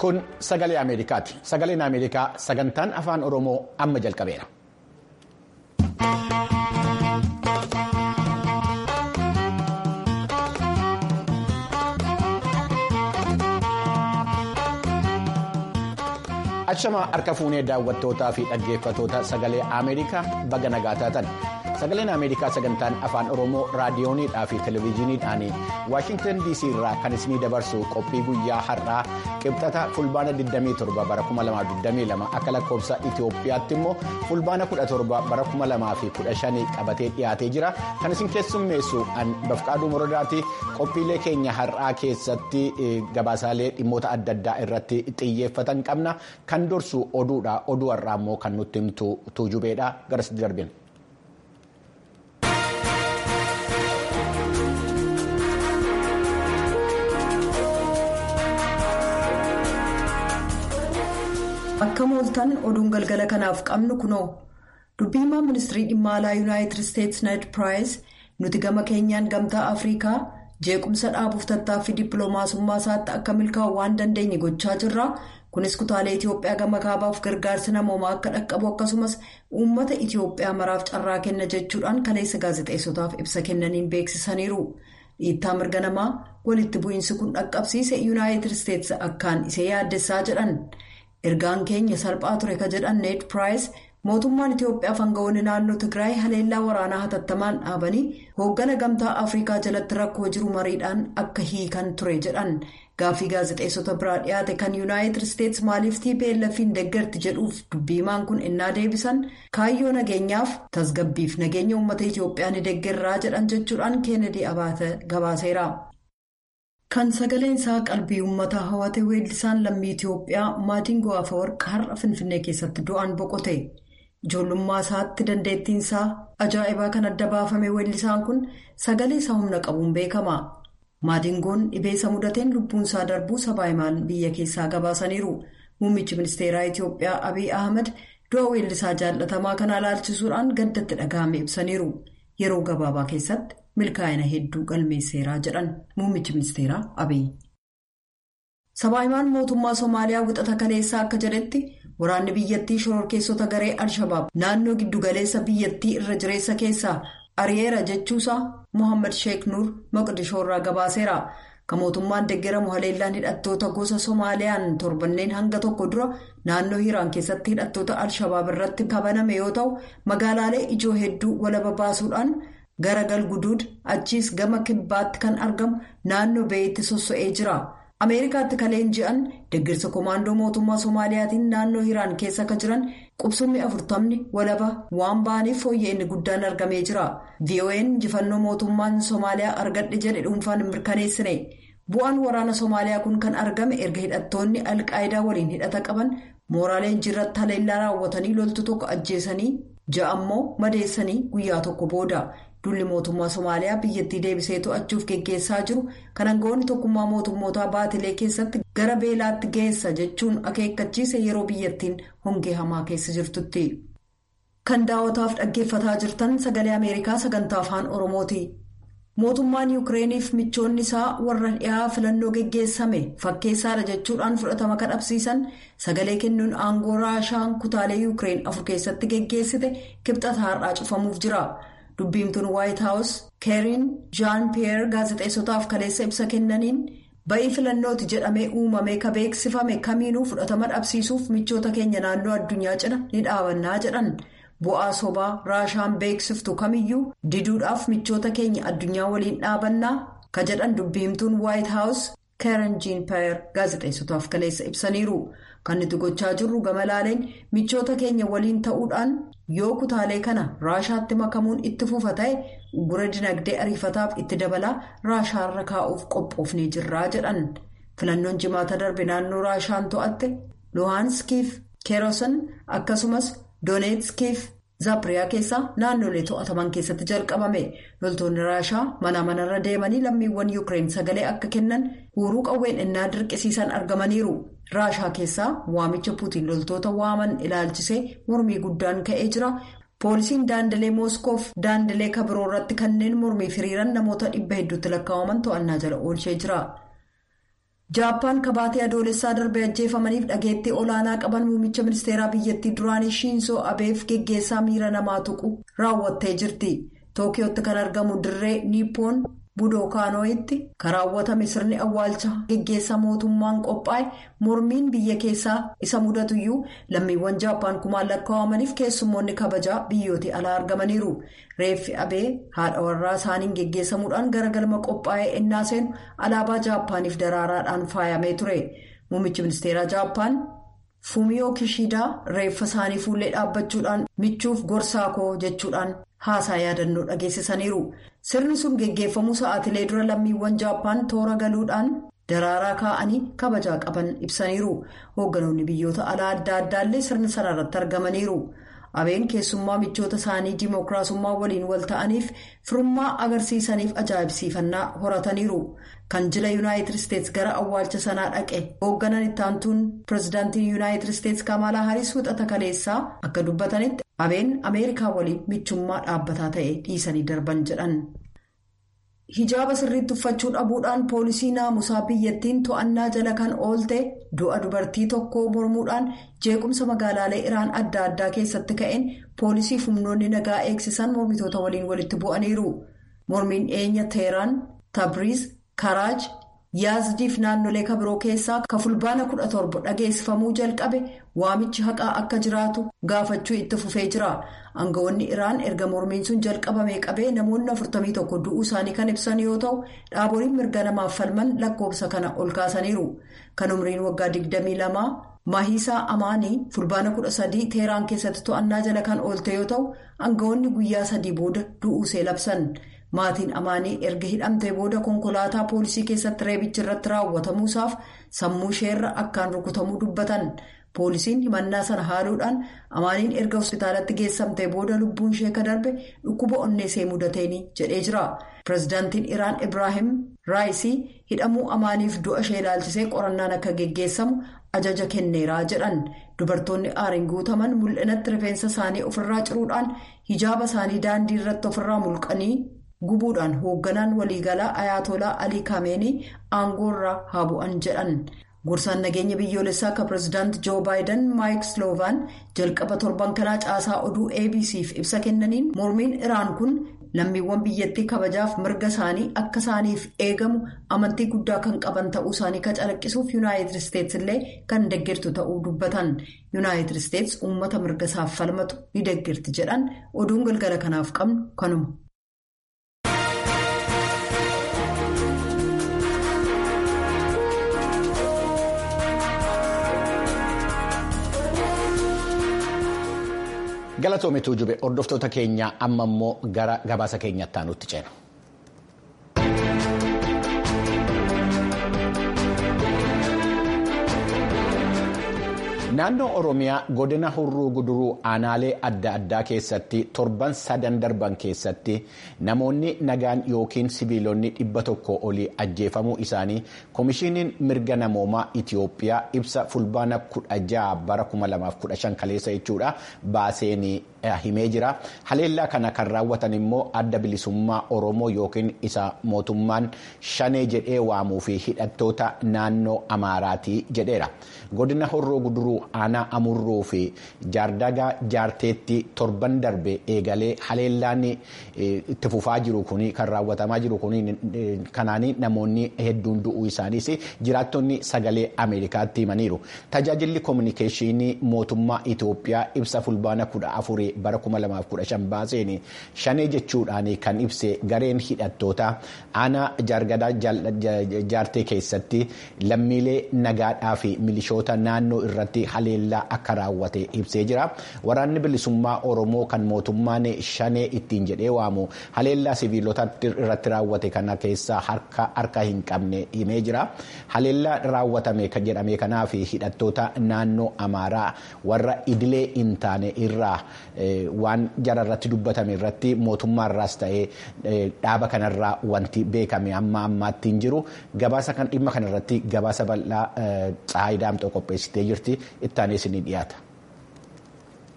Kun sagalee Ameerikaati. Sagaleen Ameerikaa sagantaan afaan Oromoo amma jalqabeera. Achamaa harka fuunee daawwattootaa fi dhaggeeffatoota sagalee Ameerikaa baga nagaa taatan. Sagaleen Ameerikaa sagantaan afaan Oromoo raadiyooniidhaa fi televezyiiniidhaan Waashingtan DC irraa kan isinii dabarsu qophii guyyaa har'aa qibxata fulbaana 27 bara 2022 akka lakkoofsa Itoophiyaatti immoo fulbaana 17 bara 2015 qabatee dhiyaatee jira. Kan isin keessummeessu Bafqaaduu Morodaati. Qophiilee keenya har'aa keessatti gabaasaalee dhimmoota adda addaa irratti xiyyeeffatan qabna. Kan dursu oduudha. Oduu har'aa immoo kan nutti himtu tuujubeedha. Garasitti darbina. Akka mooltan oduun galgala kanaaf qabnu kunoo dubbii himaa ministirii dhimma alaa yuunaayitid isteetsi ned piraayis nuti gama keenyaan gamtaa afriikaa jeequmsa dhaabuuf tattaaffii dippiloomaasummaa isaatti akka milkaa'u waan dandeenye gochaa jirra kunis kutaalee itiyoophiyaa gama kaabaaf gargaarsi namoomaa akka dhaqqabu akkasumas uummata itiyoophiyaa maraaf carraa kenna jechuudhaan kaleessa gaazexeessotaaf ibsa kennaniin beeksisaniiru dhiittaa mirga namaa walitti bu'iinsi kun dhaqqabsiise yuunaayitid isteetsi akkaan isa yaaddessaa jedhan. ergaan keenya salphaa ture ka jedhan ned piraayis mootummaan itiyoophiyaa aangawoonni naannoo tigraay haleellaa waraanaa hatattamaan dhaabanii hooggana gamtaa afriikaa jalatti rakkoo jiru mariidhaan akka hiikan ture jedhan gaaffii gaazexeessota biraa dhiyaate kan yuunaayitid isteetsi maaliif tplf'n deeggarti jedhuuf dubbiimaan kun innaa deebisan kaayyoo nageenyaaf tasgabbiif nageenya uummata itiyoophiyaa ni deeggarraa jedhan jechuudhaan keenedii abaate gabaaseera. kan sagaleen isaa qalbii uummataa hawwate weellisaan lammii itiyoophiyaa maadingoo afawarqa har'a finfinnee keessatti du'aan boqote ijoollummaa isaatti dandeettiin isaa ajaa'ibaa kan adda baafame weellisaan kun sagalee isaa humna qabuun beekama maadingoon dhibeessa mudateen lubbuun isaa darbuu sabaa himaan biyya keessaa gabaasaniiru muummichi ministeeraa itiyoophiyaa abiy ahmed du'a weellisaa jaallatamaa kana ilaalchisuudhaan gaddatti dhaga'ame ibsaniiru yeroo gabaabaa keessatti. milkaa'ina hedduu galmeesseeraa jedhan muummichi ministeeraa abiy. sabaahimaan mootummaa soomaaliyaa wixata kaleessaa akka jedhetti waraanni biyyattii shororkeessota garee al-shabaab naannoo giddugaleessa biyyattii irra jireessa keessaa ari'eera jechuusaa mohaammed sheek nuur moqdishoo irraa gabaaseera kan mootummaan deeggaramu haleellaan hidhattoota gosa soomaaliyaan torbanneen hanga tokko dura naannoo hiiraan keessatti hidhattoota al-shabaab irratti kabaname yoo ta'u magaalaalee ijoo hedduu walaba baasuudhaan. gara galguduud achiis gama kibbaatti kan argamu naannoo beeyitti sosso'ee jira ameerikaatti kaleen ji'an deeggarsa koomaandoo mootummaa soomaaliyaatiin naannoo hiiraan keessa akka jiran qubsummi afurtamni walaba waan ba'aniif fooyya'inni guddaan argamee jira vo'n injifannoo mootummaan soomaaliyaa argadhe jedhe dhuunfaan mirkaneessine bu'aan waraana soomaaliyaa kun kan argame erga hidhattoonni alqaayidaa waliin hidhata qaban mooraalee injirratti haleellaa raawwatanii loltu tokko ajjeesanii ja'a ammoo madeessanii guyyaa tokko booda. dulli mootummaa somaaliyaa biyyattii deebisee to'achuuf geggeessaa jiru kan aangawoonni tokkummaa mootummootaa baatilee keessatti gara beelaatti geessa jechuun akeekkachiise yeroo biyyattiin hongee hamaa keessa jirtutti. kan daawwataaf dhaggeeffataa jirtan sagalee ameerikaa sagantaa afaan oromooti. mootummaan yuukireeniif michoonni isaa warra dhiyaa filannoo geggeessame fakkeessaadha jechuudhaan fudhatama kadhabsiisan sagalee kennuun aangoo raashaan kutaalee yuukireen afur keessatti geggeessite kibxata har'aa cufamuuf jira. dubbiimtuun waayit haawus keeriin jaan piyeer gaazexeessotaaf kaleessa ibsa kennaniin ba'ii filannooti jedhamee uumamee ka beeksifame kamiinuu fudhatama dhabsiisuuf michoota keenya naannoo addunyaa cina ni dhaabannaa jedhan bu'aa sobaa raashaan beeksiftu kamiyyuu diduudhaaf michoota keenya addunyaa waliin dhaabannaa ka jedhan dubbiimtuun waayit haawus keerin jiin piyeer gaazexeessotaaf kaleessa ibsaniiru kan nuti gochaa jirru gama laaleen michoota keenya waliin ta'uudhaan. yoo kutaalee kana raashaatti makamuun itti fufa ta'e gura dinagdee ariifataaf itti dabalaa raashaarra kaa'uuf qophoofnee jirraa jedhan filannoon jimaata darbe naannoo raashaan to'atte luhaanskiif keerosan akkasumas dooneetskiif zaapiriyaa keessaa naannolee to'ataman keessatti jalqabame loltoonni raashaa mana manarra deemanii lammiiwwan yuukireen sagalee akka kennan huuruu qawween innaa dirqisiisan argamaniiru. raashaa keessaa waamicha puutiin loltoota waaman ilaalchisee mormii guddaan ka'ee jira poolisiin daandilee mooskoof daandilee kabiroo irratti kanneen mormii hiriiran namoota dhibba hedduutti lakkaa'aman to'annaa jala oolchee jira. jaappaan kabaatee adoolessaa darbee ajjeefamaniif dhageettii olaanaa qaban muummicha ministeeraa biyyattii duraanii shiinsoo abeef geggeessaa miira namaa tuqu raawwattee jirti tookiyootti kan argamu dirree niippoon budookaanoo'itti kan raawwatame sirni awwaalcha geggeessaa mootummaan qophaa'e mormiin biyya keessaa isa mudatuyyuu lammiiwwan jaappaan kumaan lakkaawamaniif keessummoonni kabajaa biyyooti alaa argamaniiru reeffi abee haadha warraa isaaniin geggeessamuudhaan gara galma qophaa'ee ennaa seenu alaabaa jaappaaniif daraaraadhaan faayamee ture muummichi ministeeraa jaappaan fuumiyoo kishiidaa reeffa isaanii fuullee dhaabbachuudhaan michuuf gorsaa koo jechuudhaan haasaa yaadannoo dhageessisaniiru sirni sun geggeeffamuu sa'aatilee dura lammiiwwan jaappaan toora galuudhaan daraaraa kaa'anii kabajaa qaban ibsaniiru hoogganoonni biyyoota alaa adda addaallee sirni sana irratti argamaniiru abeen keessummaa michoota isaanii dimookiraasummaa waliin wal ta'aniif firummaa agarsiisaniif ajaa'ibsiifannaa horataniiru kan jila yuunaayitid isteets gara awwaalcha sanaa dhaqe hoogganan ittaantuun pirezidaantiin yuunaayitid isteets kamalaa hariis wixata kaleessaa akka dubbatanitti abeen ameerikaa waliin michummaa dhaabbataa ta'e dhiisanii darban jedhan. hijaaba sirriitti uffachuu dhabuudhaan poolisii naamusaa biyyattiin to'annaa jala kan oolte du'a dubartii tokkoo mormuudhaan jeequmsa magaalaalee iraan adda addaa keessatti ka'een poolisii humnoonni nagaa eegsisan mormitoota waliin walitti bu'aniiru mormiin dhiyeenya teeraan tabriiz karaaj yaazdiif naannolee kabiroo keessaa ka fulbaana 17 dhageessifamuu jalqabe waamichi haqaa akka jiraatu gaafachuu itti fufee jira aangawoonni iraan erga mormiin sun jalqabamee qabee namoonni 41 du'uu isaanii kan ibsan yoo ta'u dhaaboliin mirga namaaf falman lakkoofsa kana ol kaasaniiru kan umriin waggaa 22 maahiisaa amaanii fulbaana 13 teeraan keessatti to'annaa jala kan oolte yoo ta'u aangawoonni guyyaa sadii booda du'uusee labsan. maatiin amaanii erga hidhamtee booda konkolaataa poolisii keessatti reebichi irratti raawwatamuusaaf sammuu isheerra akkaan rukutamuu dubbatan poolisiin himannaa sana haaluudhaan amaaniin erga hospitaalatti geessamtee booda lubbuun ishee ka darbe dhukkuba onneesee mudateeni jedhee jira pirezidaantiin iraan ibraahim raayisii hidhamuu amaaniif du'a ishee ilaalchisee qorannaan akka geggeessamu ajaja kenneeraa jedhan dubartoonni aariin guutaman mul'inatti rifeensa isaanii ofirraa ciruudhaan hijaaba isaanii daandii irratti ofirraa mulqanii. gubuudhaan hoogganaan waliigalaa ayaatolaa alii kaameenii aangoorraa haa bu'an jedhan gorsaan nageenya biyyoolessaa akka pirezidaanti joo baayidan maayik sloovaan jalqaba torban kanaa caasaa oduu abc'f ibsa kennaniin mormiin iraan kun lammiiwwan biyyattii kabajaaf mirga isaanii akka isaaniif eegamu amantii guddaa kan qaban ta'uu isaanii ka calaqqisuuf yuunaayitid isteets illee kan deeggartu ta'uu dubbatan yuunaayitid isteets uummata mirga isaaf falmatu ni deeggarti jedhan oduun galgala kanaaf qabnu kanuma. galatoomituu jube hordoftoota keenya amma immoo gara gabaasa keenyatti aanutti ceena. naannoo oromiyaa godina hurruu guduruu aanaalee adda addaa keessatti torban sadan darban keessatti namoonni nagaan yookiin sibiilonni dhibba tokko olii ajjeefamuu isaanii koomishiniin mirga namoomaa itiyoophiyaa ibsa fulbaana kudha jaha bara 2015 kaleessa jechuudha baaseen himee jira haleellaa kana kan raawwatan immoo adda bilisummaa oromoo yookiin isa mootummaan shanee jedhee waamuu fi hidhattoota naannoo amaaraatii jedheera godina horroo guduruu aanaa amurruu fi jaardagaa jaarteetti torban darbe eegalee haleellaan itti fufaa jiru kun kan raawwatamaa jiru kun kanaanii namoonni hedduun du'uu isaaniis jiraattonni sagalee ameerikaatti himaniiru tajaajilli koominikeeshinii mootummaa itiyoophiyaa ibsa fulbaana kudha afurii bara 2015 baaseen shanee jechuudhaan kan ibse gareen hidhattoota aanaa jaardagaa jaartee keessatti lammiilee nagaadhaa fi milishoota naannoo irratti haleellaa akka raawwate ibsee jira waraanni bilisummaa oromoo kan mootummaan shanee ittiin jedhee waamu haleellaa siviilota irratti raawwate kana keessaa harka hin qabne himee jira haleellaa raawwatame jedhame kanaaf hidhattoota naannoo amaaraa warra idilee hin taane irraa waan jara irratti dubbatame irratti mootummaarraas ta'ee dhaaba kanarraa wanti beekame amma ammaatti hin jiru gabaasa kan dhimma kanarratti gabaasa bal'aa tsaayidaamtoo qopheessitee jirti ittaanis ni dhiyaata.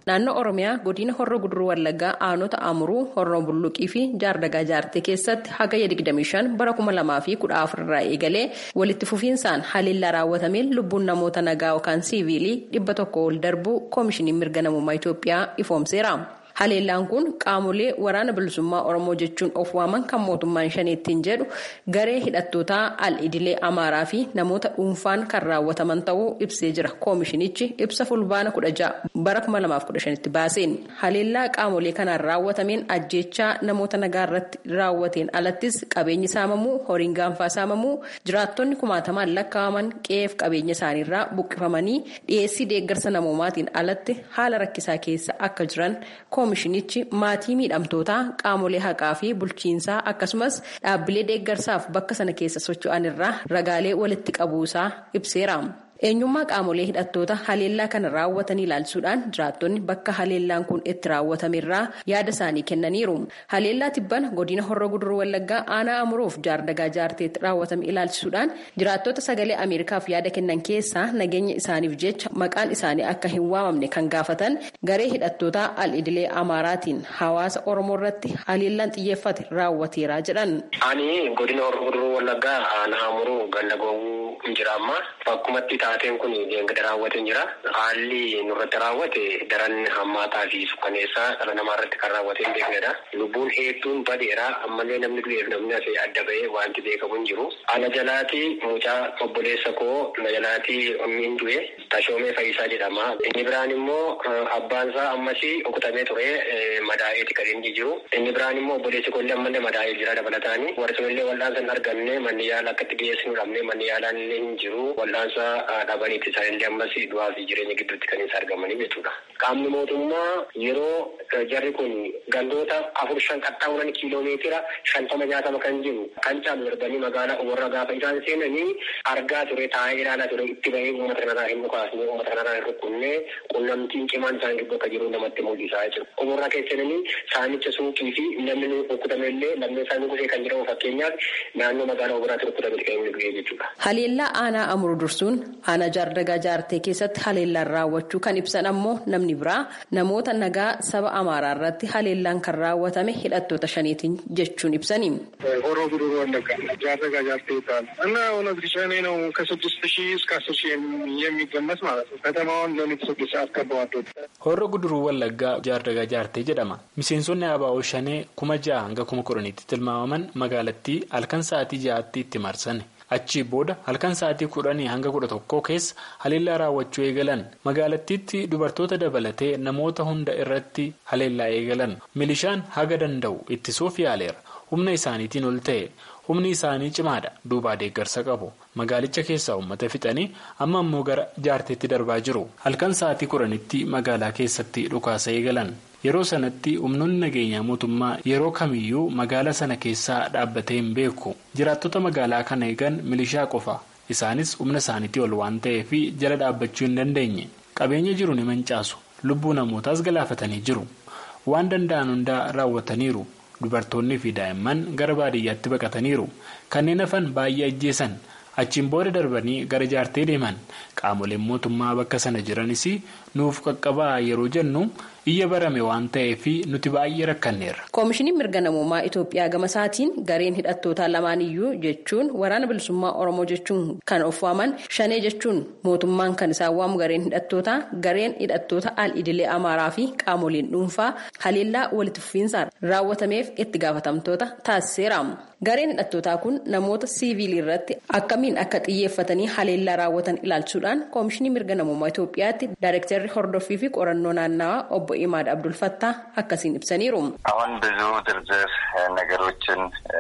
naannoo oromiyaa godina horroo guduruu wallaggaa aanota amuruu horroo bulluqii fi jaardagaa jaartee keessatti hagayya 25 bara 2014 irraa eegalee walitti fufiinsaan haleellaa raawwatameen lubbuun namoota nagaa yookaan siiviilii dhibba tokko ol darbuu koomishiniin mirga namummaa itoophiyaa ifoomseera. haleellaan kun qaamolee waraana bilisummaa oromoo jechuun of waaman kan mootummaan shaneettiin jedhu garee hidhattootaa al-idilee amaaraa fi namoota dhuunfaan kan raawwataman ta'uu ibsee jira koomishinichi ibsa fulbaana 16 bara 2015tti baaseen haleellaa qaamolee kanaan raawwatameen ajjeechaa namoota nagaa irratti raawwateen alattis qabeenyi saamamuu horiin gaanfaa saamamuu jiraattonni kumaatamaan lakkaa'aman qe'eef qabeenya isaaniirraa buqqifamanii dhiyeessii deeggarsa namoomaatiin alatti haala rakkisaa keessa akka jiran koomishinichi maatii miidhamtootaa qaamolee haqaa fi bulchiinsaa akkasumas dhaabbilee deeggarsaaf bakka sana keessa socho'an irraa ragaalee walitti qabuusaa ibseera. eenyummaa qaamolee hidhattoota haleellaa kana raawwatanii ilaalchuudhaan jiraattonni bakka haleellaan kun itti raawwatamerraa yaada isaanii kennaniiru haleellaa tibbana godina horroo guduruu wallaggaa aanaa amuruuf jaardagaa jaarteetti raawwatame ilaalchisuudhaan jiraattota sagalee ameerikaaf yaada kennan keessaa nageenya isaaniif jecha maqaan isaanii akka hin waamamne kan gaafatan garee hidhattoota al-idilee amaaraatiin hawaasa oromoo irratti haleellaan xiyyeeffate raawwateera jedhan. ani godina horroo guduruu wallaggaa aanaa amuruu ganda goowwuu jira amma bakkumatti taateen kun deengada raawwate jira haalli nurratti raawwate daran hammaataa fi sukkaneessaa dhala namaa irratti kan raawwate hin beeknedha lubbuun hedduun badeera ammallee namni du'eef namni asii adda bahee wanti beekamu hin jiru ana jalaati mucaa obboleessa koo na jalaati ummiin du'e tashoomee fayyisaa jedhama inni biraan immoo abbaansaa ammasii okutamee ture madaa'eeti kan inni jiru inni biraan immoo obboleessi koollee ammallee madaa'ee jira dabalataanii warri sunillee wal'aansa hin arganne manni yaala akka itti dhiyeessinu dhabne manni yaalaan illee hin jiru wal'aansa dhabaniitti isaanillee ammas du'aa fi jireenya gidduutti kan isaan argamanii jechuudha. Qaamni mootummaa yeroo jarri kun gandoota afur shan qaxxaamuran kiiloomeetira shantama nyaatama kan jiru kan caalu darbanii magaalaa warra gaafa isaan seenanii argaa ture taa'ee ilaalaa ture itti bahee uummata kanarraa hin dhukaasne uummata kanarraa hin rukkunne qunnamtiin cimaan isaan gidduu akka jiru namatti mul'isaa jechuudha. Umurraa keessanii saamicha suuqii fi namni rukkutame illee lammii isaanii gusee kan jedhamu fakkeenyaaf naannoo magaalaa biraatti rukkutame kan inni du'e jechuudha. Haleellaa aanaa amuru dursuun aanaa jaardagaa jaartee keessatti haleellaan raawwachuu kan ibsan ammoo namni biraa namoota nagaa saba amaaraa irratti haleellaan kan raawwatame hidhattoota shaniitiin jechuun ibsani. ሆሮ ጉዱሩ ወለጋ ጃርደጋ ጃርቴ ይባላል እና እውነት ሸኔ ነው ከስድስት ሺህ እስከ አስር ሺህ የሚገመት ማለት ነው። ከተማውን ለሊት ስድስት ሰዓት ከበዋል። ሆሮ ጉዱሩ ወለጋ ጃርደጋ ጃርቴ jedhama miseensonni abaa'oo shanee kuma ja'a hanga kuma kudhaniitti tilmaamaman magaalattii halkan sa'aatii ja'aatti itti marsan. achii booda halkan sa'aatii kudhanii hanga kudha tokkoo keessa haleellaa raawwachuu eegalan magaalattiitti dubartoota dabalatee namoota hunda irratti haleellaa eegalan milishaan haga danda'u ittisuuf yaaleera humna isaaniitiin ol ta'e humni isaanii cimaadha duubaa deeggarsa qabu magaalicha keessaa uummata fixanii amma ammoo gara jaarteetti darbaa jiru halkan sa'aatii kudhanitti magaalaa keessatti dhukaasa eegalan. yeroo sanatti humnoonni nageenyaa mootummaa yeroo kamiyyuu magaalaa sana keessaa dhaabbatee hin beeku jiraattota magaalaa kana eegan milishaa qofa isaanis humna isaaniitii ol waan ta'eef jala dhaabbachuu hin dandeenye qabeenya jiru ni mancaasu lubbuu namootaas galaafatanii jiru waan danda'an hundaa raawwataniiru dubartoonni fi daa'imman gara baadiyyaatti baqataniiru kanneen hafan baay'ee ajjeesan achiin booda darbanii gara jaartee deeman qaamoleen mootummaa bakka sana jiranis nuuf qaqqabaa yeroo jennu. iyya barame waan ta'eef nuti baay'ee rakkanneerra. koomishiniin mirga namummaa itoophiyaa gama isaatiin gareen hidhattootaa lamaaniyyuu jechuun waraana bilisummaa oromoo jechuun kan of waaman shanee jechuun mootummaan kan isaan waamu gareen hidhattootaa gareen hidhattoota al idilee amaaraa fi qaamoleen dhuunfaa haleellaa walitti fufiinsaan raawwatameef itti gaafatamtoota taasiseera. gareen hidhattootaa kun namoota siiviilii irratti akkamiin akka xiyyeeffatanii haleellaa raawwatan ilaalchuudhaan koomishinii mirga namummaa itoophiyaatti daayirektarri hordoffii fi qorannoo naannawaa obbo ኢማድ አብዱልፈታ አካሲን ibsaniiru አሁን ብዙ ዝርዝር ነገሮችን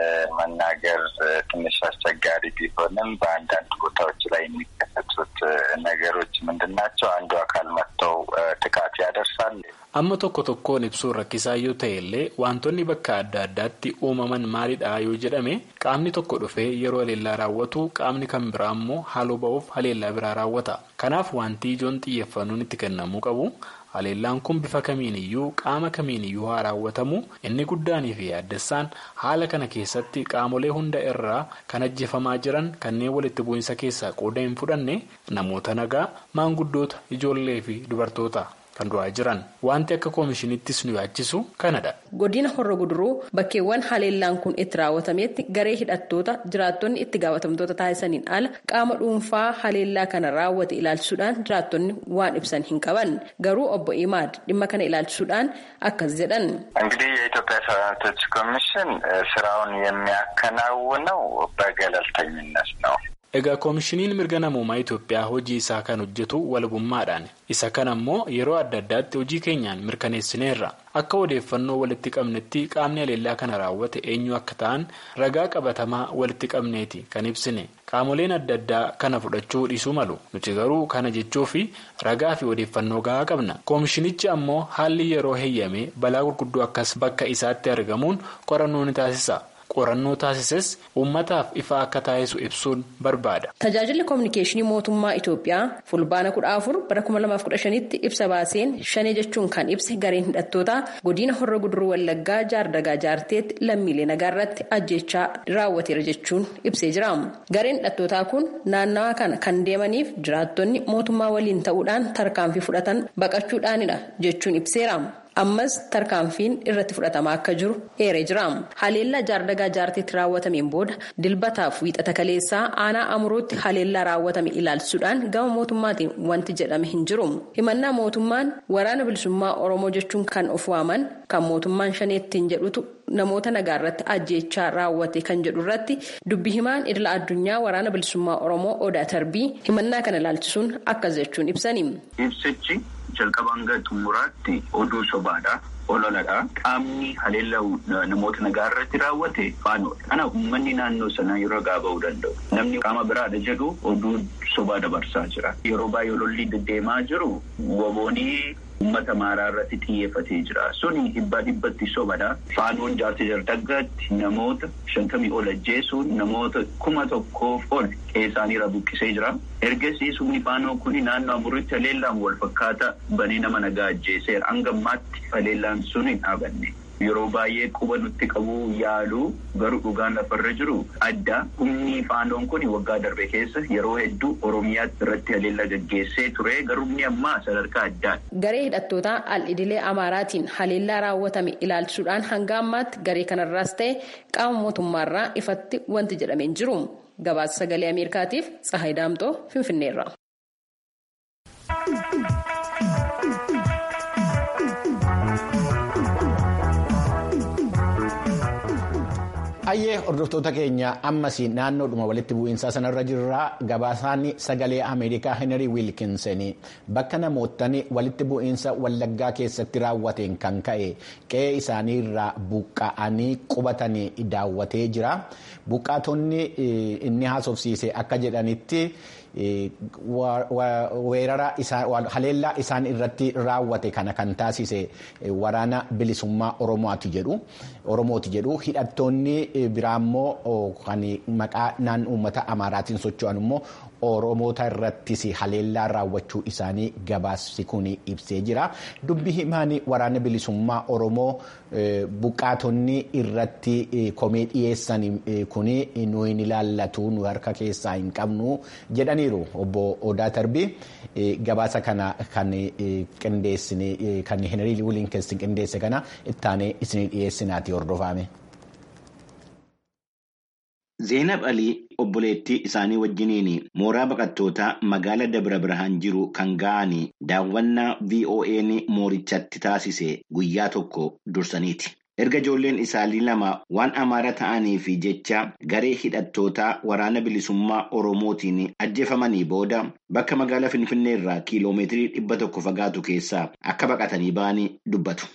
መናገር ትንሽ አስቸጋሪ ቢሆንም በአንዳንድ ቦታዎች ላይ የሚከሰቱት ነገሮች ምንድን ናቸው? አንዱ አካል መጥተው ጥቃት ያደርሳል። amma tokko tokkoon ibsuun rakkisaa yoo ta'e illee wantoonni bakka adda addaatti uumaman maalidha yoo jedhame qaamni tokko dhufee yeroo haleellaa raawwatu qaamni kan biraa immoo haaloo ba'uuf haleellaa biraa raawwata kanaaf wanti ijoon xiyyeeffannoon itti kennamuu qabu. haleellaan kun bifa kamiiniyyuu qaama kamiiniyyuu haa raawwatamu inni guddaanii fi yaaddessaan haala kana keessatti qaamolee hunda irraa kan ajjeefamaa jiran kanneen walitti bu'insa keessaa qooda hin fudhanne namoota nagaa maanguddoota ijoollee fi dubartoota kan du'aa jiran wanti akka koomishiniittis nu yaachisu kanadha. godina horro guduruu bakkeewwan haleellaan kun itti raawwatametti garee hidhattoota jiraattonni itti gaafatamtoota taasisaniin ala qaama dhuunfaa haleellaa kana raawwate ilaalchisuudhaan jiraattonni waan ibsan hin qaban garuu obbo imaad dhimma kana ilaalchisuudhaan akkas jedhan. እንግዲህ የኢትዮጵያ ሰራዊቶች ኮሚሽን ስራውን የሚያከናውነው በገለልተኝነት ነው። Egaa koomishiniin mirga namoomaa Itoophiyaa hojii isaa kan hojjetu walabummaadhaan isa kana ammoo yeroo adda addaatti hojii keenyaan mirkaneessineerra akka odeeffannoo walitti qabnetti qaamni haleellaa kana raawwate eenyu akka ta'an ragaa qabatamaa walitti qabneeti kan ibsine qaamoleen adda addaa kana fudhachuu dhiisuu malu nuti garuu kana jechuu fi ragaa fi odeeffannoo gahaa qabna koomishinichi ammoo haalli yeroo heeyyame balaa gurguddoo akkas bakka isaatti argamuun qorannoo ni taasisa. qorannoo taasises uummataaf ifa akka taasisu ibsuun barbaada. Tajaajilli kominikeeshinii mootummaa Itoophiyaa fulbaana kudha afur bara kuma lamaaf kudha shanitti ibsa baaseen shanee jechuun kan ibse gareen hidhattootaa godina horra guduruu wallaggaa jaardagaa jaarteetti lammiilee nagaa irratti ajjechaa raawwateera jechuun ibsee jira. Gareen hidhattootaa kun naannawa kana kan deemaniif jiraattonni mootummaa waliin ta'uudhaan tarkaanfii fudhatan baqachuudhaanidha jechuun ibseera. ammas tarkaanfiin irratti fudhatamaa akka jiru eeree jira haleellaa jaardagaa jaarteetti raawwatameen booda dilbataaf wiixata kaleessaa aanaa amuruutti haleellaa raawwatame ilaalchisuudhaan gama mootummaatiin wanti jedhame hin jiru himannaa mootummaan waraana bilisummaa oromoo jechuun kan of waaman kan mootummaan shaneettiin jedhutu namoota nagaa irratti ajjeechaa raawwate kan jedhu irratti dubbi himaan idila addunyaa waraana bilisummaa oromoo odaa tarbii himannaa kana ilaalchisuun akkas jechuun ibsani. ibsichi jalqaba hanga xumuraatti oduu sobaadha. ololadha qaamni haleellaa namoota nagaa irratti raawwate faanoodha kanaaf uummanni naannoo sanaa yeroo gaa ba'uu danda'u namni qaama biraadha jedhu oduu sobaa dabarsaa jira yeroo baay'ee lolli deddeemaa jiru waboonii uummata maaraa irratti xiyyeeffatee jira suni dhibbaa dhibbatti sobadha faanoon jaartii jardaggaatti namoota shantamii ol ajjeesuun namoota kuma tokkoof ol qeessaaniirra buqqisee jira ergasii sumni faanoo kuni naannoo amurritti haleellaan wal fakkaata banee nama nagaa ajjeeseera hanga ammaatti haleellaan sun hin dhaabanne yeroo baay'ee quba nutti qabuu yaaluu garuu dhugaan lafarra jiru adda humni faanoon kun waggaa darbe keessa yeroo hedduu oromiyaatti irratti haleellaa gaggeessee ture garuu inni ammaa sadarkaa addaadha. garee hidhattootaa al-idilee amaaraatiin haleellaa raawwatame ilaalchisuudhaan hanga ammaatti garee kanarraas ta'e qaama mootummaarraa ifatti wanti jedhameen jiru gabaasa sagalee ameerikaatiif tsahayi daamtoo finfinneerra. Ayyee hordoftoota keenya ammas naannoodhuma walitti bu'iinsaa sanarra jirra gabaasaan sagalee Ameerikaa Henry Wilkinson bakka namootni walitti bu'iinsa wallaggaa keessatti raawwateen kan ka'e qe'ee isaanii irraa buqqa'anii qubatanii daawwatee jira. Buqqaatonni inni haasofsiise akka jedhanitti. weerara haleellaa isaan irratti raawwate kana kan taasise waraana bilisummaa oromooti jedhu hidhattoonni biraammoo kan maqaa naan uummata amaaraatiin socho'an immoo oromoota irrattis haleellaa raawwachuu isaanii gabaasi kun ibsee jira dubbi himaan waraana bilisummaa oromoo buqqaatonni irratti komee dhiyeessan kun nu hin ilaallatu nu harka keessaa hin qabnu jedhaniiru obbo Odaa Tarbii gabaasa kana kan qindeessine kan Henry Wilkinson qindeesse kana ittaanee isinii dhiyeessinaati hordofame. Zeenab Alii obboleettii isaanii wajjiniin mooraa baqattootaa magaala Dabra Birhaan jiru kan ga'anii daawwannaa VOA'n moorichatti taasise guyyaa tokko dursaniiti. Erga ijoolleen isaanii lama waan amaara ta'anii fi jecha garee hidhattootaa waraana bilisummaa Oromootiin ajjeefamanii booda bakka magaalaa Finfinnee irraa kiiloomeetirii dhibba tokko fagaatu keessaa akka baqatanii ba'anii dubbatu.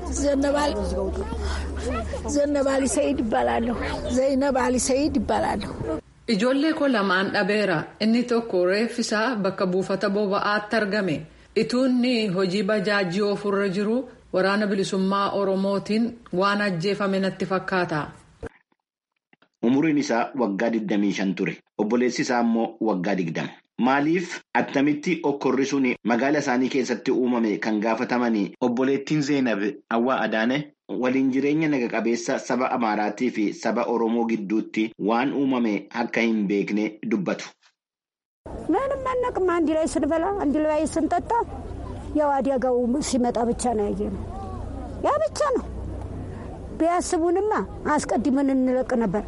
Zannabaali Sa'iid Ibbaalaallo. Zayinabaali Sa'iid Ibbaalaallo. Ijoollee koo lamaan dhabeera. Inni tokko reeffisaa bakka buufata boba'aatti argame. Ituunni hojii bajaajii ofirra jiru waraana bilisummaa Oromootiin waan ajjeefame natti fakkaata. Umuriin isaa waggaa 25 ture. Obboleessi isaa immoo waggaa 20. Maaliif attamitti okkorri sun magaala isaanii keessatti uumame kan gaafatamanii obboleettiin Zeenab Awwaa Adaane waliin jireenya naga-qabeessa saba Amaaraatii fi saba Oromoo gidduutti waan uumame akka hin beekne dubbatu. ምንም አናውቅም። አንድ ላይ ስንበላ አንድ ላይ ስንጠጣ ያው አደጋው ሲመጣ ብቻ ነው ያየነው። ያ ብቻ ነው። ቢያስቡንማ አስቀድመን እንለቅ ነበር።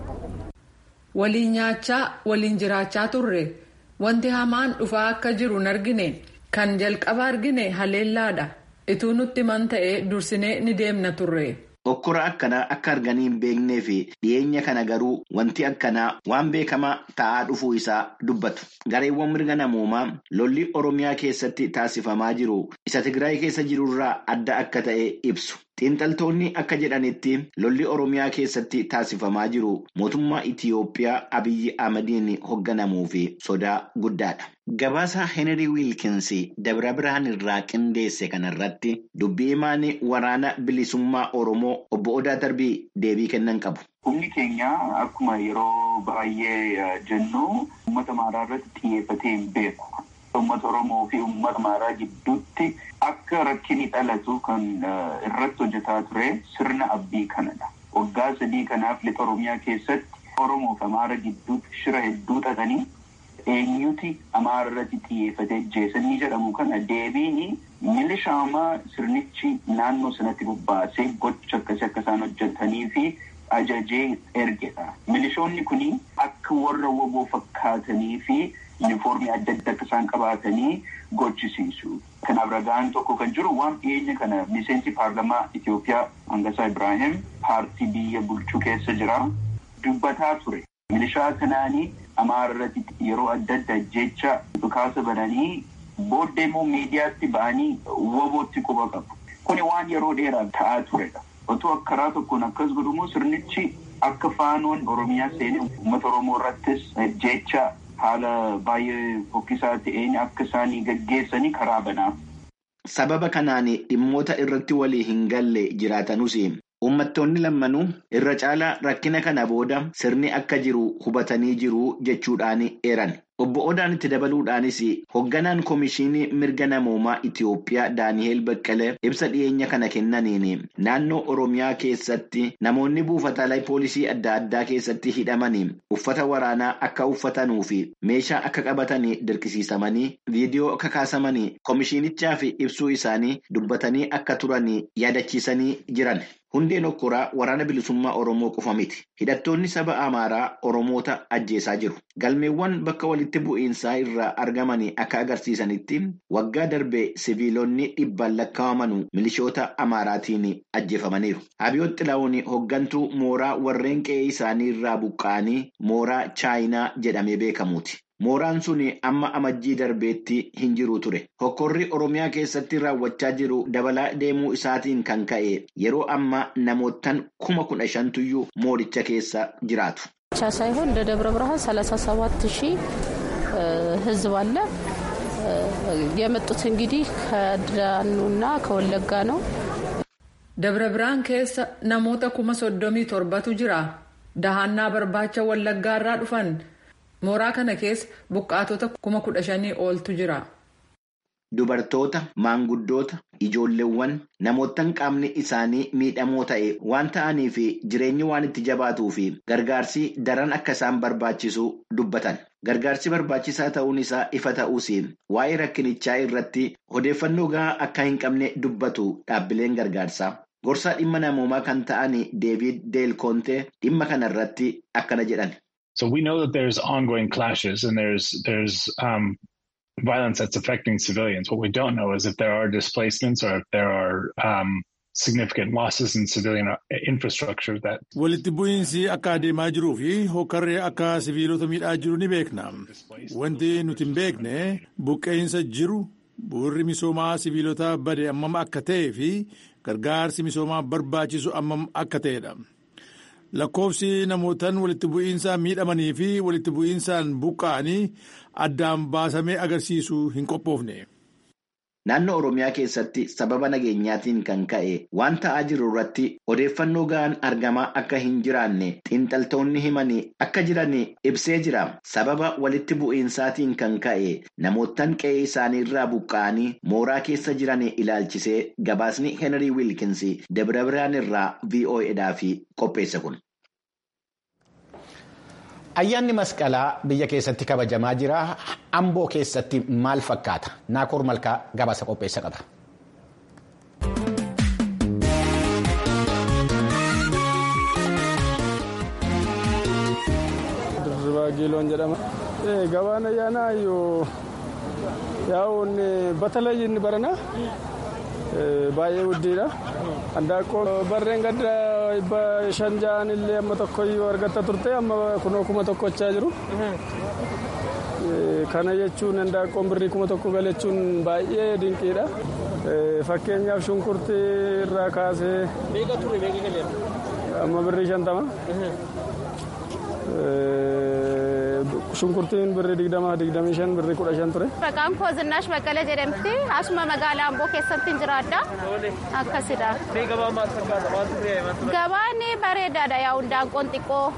waliin nyaachaa waliin jiraachaa turre wanti hamaan dhufaa akka jiru hin argine kan jalqaba argine haleellaadha ituu nutti man ta'e dursinee ni deemna turre. Okkora akkanaa akka arganii hin beeknee fi dhiyeenya kana garuu wanti akkanaa waan beekamaa ta'aa dhufuu isaa dubbatu. Gareewwan mirga namoomaa lolli Oromiyaa keessatti taasifamaa jiru isa Tigraay keessa jirurraa adda akka ta'e ibsu. Xiinxaltoonni akka jedhanitti lolli Oromiyaa keessatti taasifamaa jiru mootummaa Itiyoophiyaa Abiyyi Ahmadiin hoogganamuu fi sodaa guddaadha. Gabaasa Henry Wilkins Dabra Birhaan irraa qindeesse kanarratti dubbii himaan waraana bilisummaa Oromoo obbo Odaa Darbii deebii kennan qabu. Humni keenya akkuma yeroo baay'ee jennu uummata maaraa irratti xiyyeeffatee hin beeku. Uummata Oromoo fi uummata maaraa gidduutti akka rakkinni dhalatu kan irratti hojjetaa ture sirna abbii kanadha. Waggaa sadii kanaaf lixa Oromiyaa keessatti Oromoo fi Amaara gidduutti shira hedduu xaxanii eenyuti Amaara irratti xiyyeeffatee jeesanii jedhamu kana deebiin milishaamaa sirnichi naannoo sanatti bobbaasee gocha akkasii akka isaan hojjetanii fi ajajee ergedha. Milishoonni kuni akka warra woboo fakkaatanii fi yuunifoormii adda addaa akka isaan qabaatanii gochisiisu. Kanaaf ragaan tokko kan jiru waan dhiyeenya kana miseensi paarlamaa Itoophiyaa Angasaa Ibrahim paartii biyya bulchuu keessa jira. Dubbataa ture. Milishaa kanaanii Amaara irratti yeroo adda addaa jecha dhukaasa bananii booddee immoo miidiyaatti ba'anii wobootti quba qabu. Kuni waan yeroo dheeraaf ta'aa turedha. Otoo karaa tokkoon akkas godhumoo sirnichi akka faanoon Oromiyaa seenee uummata Oromoo irrattis jecha haala baay'ee fokkisaa ta'een akka isaanii gaggeessanii karaa banaaf. Sababa kanaan dhimmoota irratti walii hin galle jiraatanus uummattoonni lammanuu irra caalaa rakkina kana booda sirni akka jiru hubatanii jiru jechuudhaan eeran. Obbo Odaan itti dabaluudhaanis hoogganaan Komishinii Mirga Namoomaa Itiyoophiyaa Daani'eel Baqqalee ibsa dhiyeenya kana kennaniin naannoo Oromiyaa keessatti namoonni buufataalee poolisii adda addaa keessatti hidhamanii uffata waraanaa akka uffatanuu fi meeshaa akka qabatanii dirqisiisamanii viidiyoo akka kaasamanii komishinichaaf ibsuu isaanii dubbatanii akka turanii yaadachiisanii jiran. Hundeen okkoraa waraana bilisummaa Oromoo qofa miti. Hidhattoonni saba Amaaraa Oromoota ajjeesaa jiru. Galmeewwan bakka walitti bu'iinsaa irraa argamanii akka agarsiisanitti waggaa darbee siviilonni dhibbaan lakkaa'aman milishoota Amaaraatiin ajjeefamaniiru. Abiyoot Xilaawun hooggantuu mooraa warreen qe'ee isaanii irraa buqqa'anii mooraa Chaayinaa jedhamee beekamuuti. Mooraan sun amma amajjii darbeetti hin jiru ture. Hokkorri Oromiyaa keessatti raawwachaa jiru dabalaa deemuu isaatiin kan ka'e yeroo ammaa namootaan kuma kudha shantuyyuu mooricha keessa jiraatu. ብቻ ሳይሆን እንደ ደብረ ብርሃን ሰላሳ ሰባት ሺህ ህዝብ አለ። የመጡት እንግዲህ ከዳኑና ከወለጋ ነው። ደብረ ብርሃን keessa namoota kuma soddomii torbatu jira. Dahannaa barbaacha wallaggaa irraa dhufan. mooraa kana keessa buqqaatota kuma kudha shanii oltu jira. Dubartoota, maanguddoota, ijoolleewwan namootaan qaamni isaanii miidhamoo ta'e waan ta'aniif jireenyi waan itti jabaatuu fi gargaarsi daran akka isaan barbaachisu dubbatan. Gargaarsi barbaachisaa ta'uun isaa ifa ta'uus waa'ee rakkinichaa irratti odeeffannoo gahaa akka hin qabne dubbatu dhaabbileen gargaarsaa. Gorsaa dhimma namoomaa kan ta'an Deevid Deel Kontee dhimma kanarratti akkana jedhan. So we know that there's ongoing clashes and there's there's um, violence that's affecting civilians. What we don't know is if there are displacements or if there are um, significant losses in civilian infrastructure that. Walitti bu'iinsi akka adeemaa jiruu fi hokkarree akka siviilota miidhaa jiru ni beekna. Wanti nuti hin beekne buqqeensa jiru bu'urri misoomaa siviilota bade ammam akka ta'ee fi gargaarsi misoomaa barbaachisu ammam akka ta'edha. lakkoofsi namootaan walitti bu'iinsaan miidhamanii fi walitti bu'iinsaan buqqa'anii addaan baasamee agarsiisuu hin qophoofne. Naannoo Oromiyaa keessatti sababa nageenyaatiin kan ka'e waan ta'aa jiru irratti odeeffannoo gahaan argamaa akka hin jiraanne xiinxaltoonni himanii akka jiran ibsee jira. Sababa walitti bu'iinsaatiin kan ka'e namootaan qe'ee isaanii irraa buqqa'anii mooraa keessa jiran ilaalchisee gabaasni Henry Wilkins Dabra Birhaan irraa VOAdhaaf qopheesse kun. Ayyaanni masqalaa biyya keessatti kabajamaa jira. Amboo keessatti maal fakkaata? Naakoor Malkaa gabaasa qopheessa qaba. Dirribaa Giiloon jedhama. Gabaan ayyaanaa yoo yaa'uun batalayyi inni barana baay'ee guddiidha. Handaaqqoon barreen gadda dhibba shan ja'an illee amma tokkoyyuu argatta turte amma kunoo kuma tokkochaa jiru. Kana jechuun handaaqqoon birrii kuma tokko galachuun baay'ee dinqiidha. Fakkeenyaaf shunkurtii irraa kaasee. Meeqa ture meeqa galeera? Amma birrii shantama. Shunkurtiin birrii digdama digdamii shan birrii kudha shan ture. Maqaan koo Zinaash Baqqalee jedhamti. Asuma magaalaa Amboo keessatti jiraadha. Akkasidha. Mee gabaa maal fakkaata? Maaltu firee? Gabaan bareedaadha yaa handaaqqoon xiqqoo.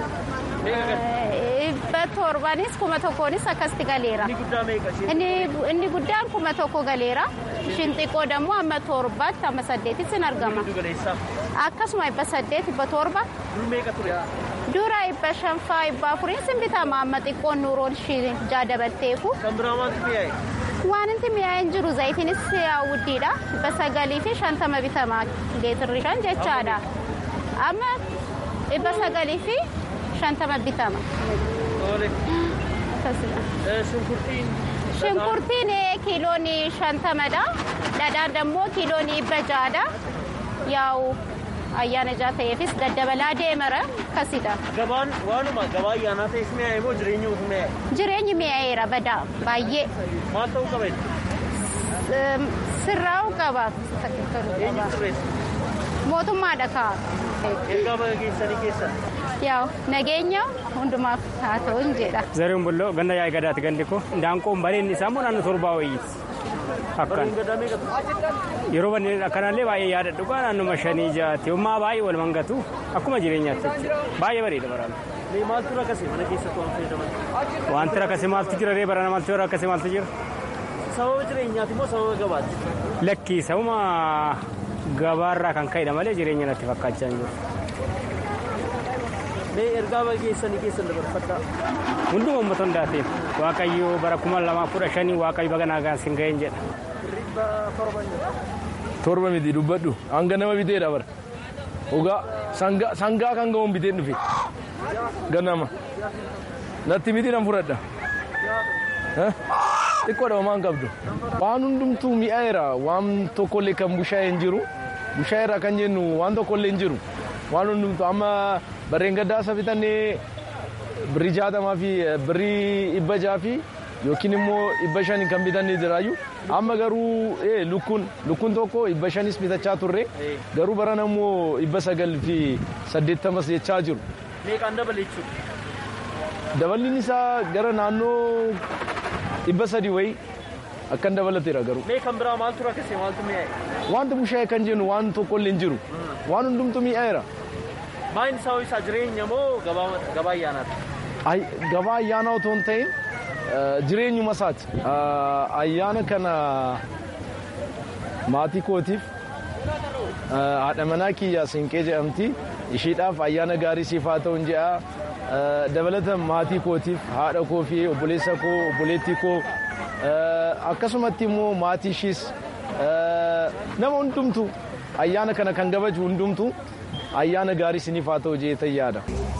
Dhibba torbanis kuma tokkoonis akkasitti galeera. Inni guddaa meeqa? Inni guddaan kuma tokko galeera. Ishiin xiqqoo dammoo amma torbaatti amma saddeetitti sin argama. Akkasuma dhibba saddeet dhibba torba. Dur meeqa ture? Dura dhibba shanfaa dhibba afuriin sin bitama amma xiqqoon nuuroon ishii jaa dabalteeku. Kan biraa maaltu mi'aaye? Waan inti mi'aa'een jiru zayitiinis wuddiidha. Dhibba sagalii fi shantama bitama leetirri shan jechaadha. Amma dhibba sagalii fi shantama bitama. Shunkurtiin? Shunkurtiin kiiloon shantamadha. Dhadhaan dammoo kiiloon dhibba ja'adha. Yaa'u ayyaana jaa ta'eefis daddabalaa deemara akkasidha. Gabaan waanuma gabaa ayyaanaa ta'es mi'aaye moo jireenyi utuu mi'aaye? Jireenyi mi'aayeera badaa baay'ee. Maal ta'uu qaba? Sirraa'uu qaba. Eenyu sirreessa? Mootummaadha kaa. Ergaa baga geessanii keessan? Yaa'u nageenya hundumaaf haa ta'u hin jedha. Zariin bulloo ganda yaa'ii gadaati gandi ko daanqoon bareedni isaa immoo naannoo torbaa wayiiti. Akkan yeroo banneen akkanallee baay'ee yaadadhu kaa naannuma shanii jaati ummaa baay'ee wal mangatu akkuma jireenyaatti baay'ee bareeda barana. Maaltu rakkase mana keessatti waan fayyadaman? Wanti rakkase maaltu jira ree barana maaltu rakkase maaltu jira? Sababa jireenyaati moo sababa gabaati? Lakkii sababa gabaarraa kan ka'edha malee jireenya natti fakkaachaa hin jiru. Mee ergaa baga geessanii keessan dabarfadhaa. Hunduma uummata hundaatiin waaqayyo bara kuma lamaa kudha shanii waaqayyo baga nagaan sin ga'een jedha. Torba miti dubbadhu hanga nama biteedha bara. Ogaa sangaa kan ga'uun biteen dhufe. Ganama. Natti miti nan fudhadha. Xiqqoodha homaan qabdu. Waan hundumtuu mi'aayeera waan tokkollee kan bushaayee hin jiru. Bushaayeera kan jennu waan tokkollee hin jiru. Waan hundumtuu amma barreen gaddaa isa bitannee birrii jaatamaa fi birrii dhibba jaa fi yookiin immoo dhibba shanii kan bitannee jiraayyuu amma garuu lukkuun lukkuun tokko dhibba shanis bitachaa turre garuu barana immoo dhibba sagal fi saddeettamas jechaa jiru. Meeqaan dabale jechuudha? Daballiin isaa gara naannoo dhibba sadii wayii akkan dabalateera garuu. Mee kan biraa maaltu rakkase maaltu mi'aaye? Wanti bushaayee kan jennu waan tokkollee hin jiru. Waan hundumtu mi'aayeera. Maayini isaa isaa jireenya moo gabaa ayyaanaati? Gabaa ayyaanaa otoo hin ta'in jireenyuma isaati. Ayyaana kana maatii kootiif haadha manaa kiyyaa siinqee jedhamti. Ishiidhaaf ayyaana gaarii siif haa ta'u jedha. Dabalata maatii kootiif haadha koo fi obboleessa koo obboleettii koo akkasumatti immoo maatii ishiis nama hundumtu ayyaana kana kan kabaju hundumtu ayyaana gaarii siniif haa ta'u jeetan yaada.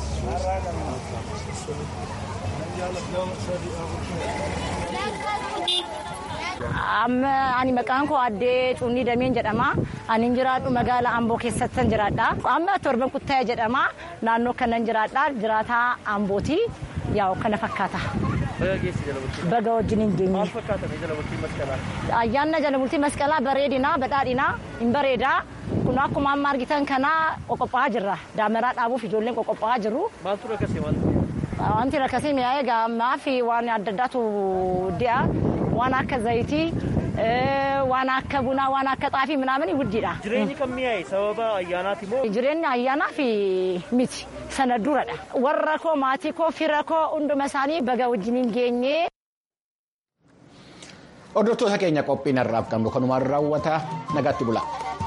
Amma ani maqaan koo addee Cuunnii Dameen jedhama. Ani jiraadhu magaalaa Amboo keessatti jiraadha. Amma torban kuttaa'e jedhama. Naannoo kanan jiraadha. Jiraataa Ambooti. Yaa'u kana fakkaata. Baga wajjin hin geenye. Maal fakkaata jala bultii masqalaa? Ayyaanna jala bultii masqalaa bareedina badhaadhina hin bareeda. Kun akkuma amma argitan kana qoqophaa jirra. Daamaraa dhaabuuf ijoolleen qoqophaa jiru. Maaltu rakkase maaltu? Wanti rakkasee mi'aayee gaammaa fi waan adda addaatu di'a. Waan akka zayitii, waan akka bunaa, waan akka xaafii minaamin wuddiidha. Jireenyi kan mi'aaye sababa ayyaanaati moo? Jireenyi ayyaanaa fi miti sana duradha. Warra koo maatii koo fira koo hunduma isaanii baga wajjin hin geenye. Hordoftoota keenya qophiin har'aaf qabnu kanumaan raawwata nagaatti bula.